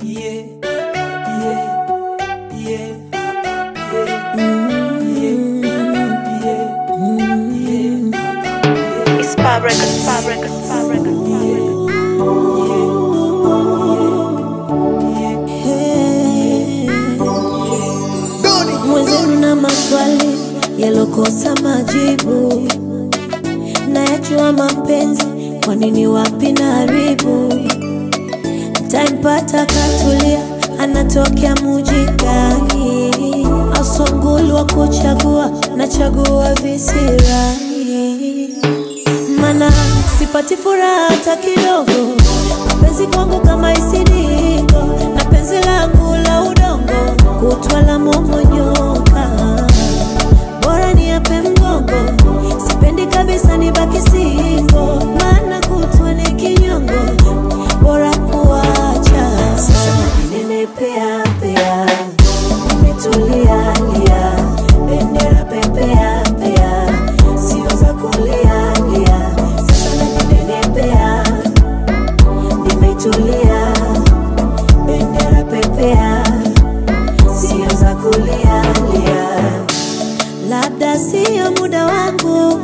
yeah, yeah, yeah, yeah. It's Fab Records, Fab Records, Fab Records, Fab Records. mwenzenu na maswali yalokosa majibu, nayajua mapenzi, kwa nini wapi na haribu Tampata katulia, anatokea muji gani? Asongulu wa kuchagua, nachagua visirani, mana sipati furaha hata kidogo. Mapenzi kwangu kama isidingo, na penzi langu la udongo, kutwa la momonyoka, bora ni ape mgongo, sipendi kabisa nibaki singo, maana kutwa ni kinyongo, bora kuacha. Sasa ninepea pea, nimetulia lia, bendera pepea pea, sio za kulia lia. Sasa ninepea, nimetulia, bendera pepea, sio za kulia lia. Labda sio muda wangu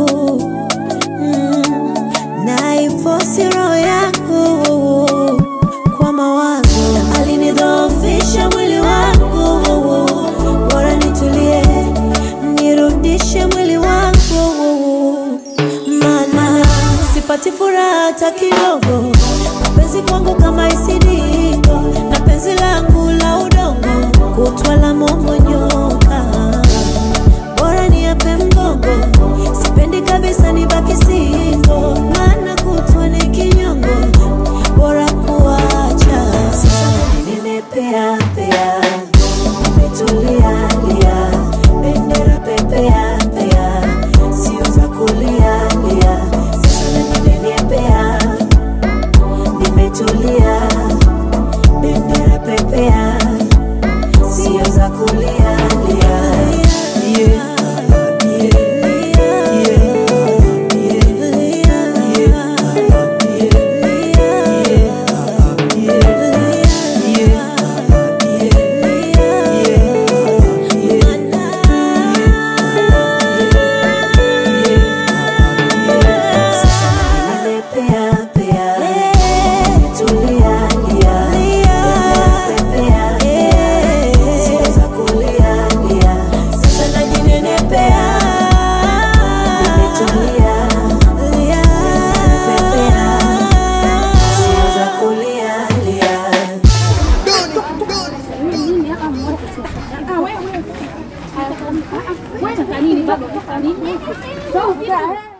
mm, naifosi roho yangu kwa mawazo, alinidhoofisha mwili wangu, bora nitulie, nirudishe mwili wangu, maana sipati furaha hata kidogo. Mapenzi kwangu kama isidingo, na penzi langu la udongo, kutwa la momonyoka bora ni ape mgongo, sipendi kabisa nibaki singo, maana kutwa ni kinyongo, bora kuacha. Sasa nimepea pea, nimetulia lia, bendera pepea pea, sio za kulia lia. Sasa nimepea, nimetulia, bendera pepea, sio za kulia lia. Sasa najinenepea, nimetulia, nimepepea, sio za kulia lia. Wewe, wewe, wewe, wewe, wewe, wewe, wewe, wewe, wewe, wewe, wewe, wewe,